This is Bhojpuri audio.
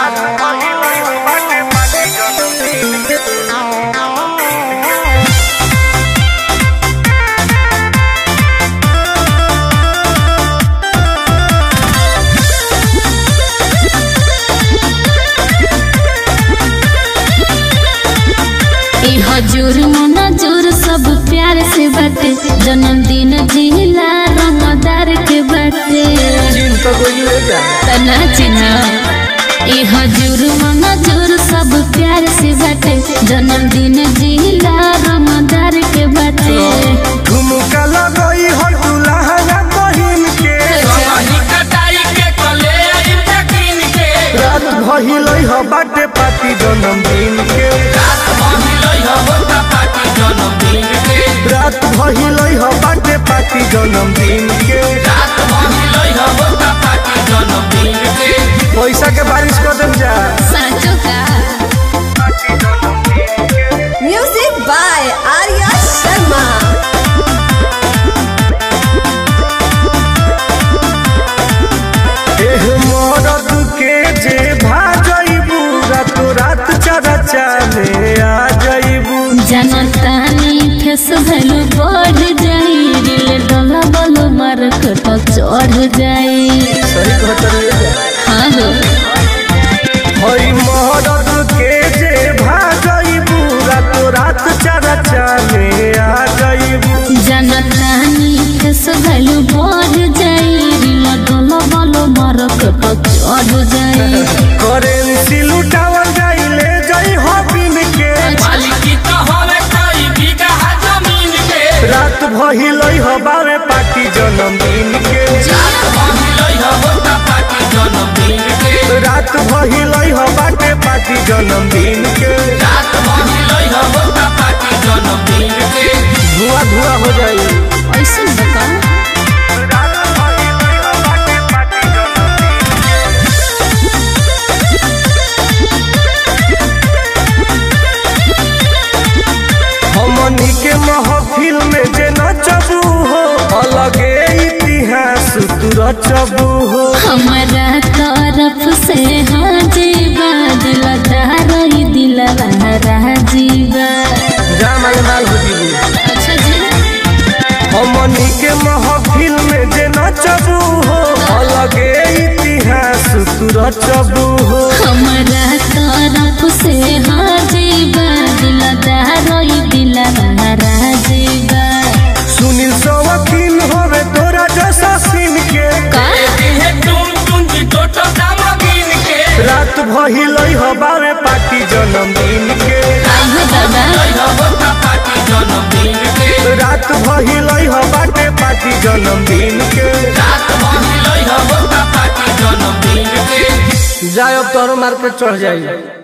ई हजूर मनजूर सब प्यार से बाटे जन्मदिन जिला रमदार के बाटे तना चिन्ह ई हजूर मनजूर सब प्यार से बाटे जन्मदिन जिला रमदार के बाटे झुमका लगई हो दुल्हा बहिन के रात भइलई हो बाटे पार्टी जन्मदिन के रात भइलई हो बाटे पार्टी जन्मदिन के पैसा के बारिश कर देम जा साचो का Music by Arya Sharma. एह मरद के जे भाजइबू रात रात चरा चाले आ जइबू जनतानी फेस भैलू बढ़ जाई दिल डोला बोलो मार्केट चढ़ जाई सही कहत हाँ हो हई मरद के जे भाजइबू रात रात चरा चाले आ जइबू जनतानी फेस भैलू बढ़ जाई दिल डोला बोलो मार्केट चढ़ जाई करेंसी लुटावल जाइले जई हो बिन के रात भइलई हो बावे पार्टी जन्मदिन के रात भइलई हो बाटे पार्टी जन्मदिन के धुआं धुआं हो जाई ऐसे बता हमनी के महफिल में जे नचबू हो अलगे इतिहास तू रचबू हो हमारा तरफ से हाँ जीवा दिल दारई दिल जीवा जामाल माल हो जीबू अच्छा जी हमनी के महफिल में जे नचबू हो अलगे इतिहास तू रचबू हो हमारा तरफ से हाँ जीवा दिल दारई दिल जीवा सुनील सवकील होवे तोरा जैसा सीन के का रात भइलई हो बावे पार्टी जन्मदिन के आहो दादा रात भइलई हो बाटे पार्टी जन्मदिन के जाए अब तोरो मार्केट चढ़ जाई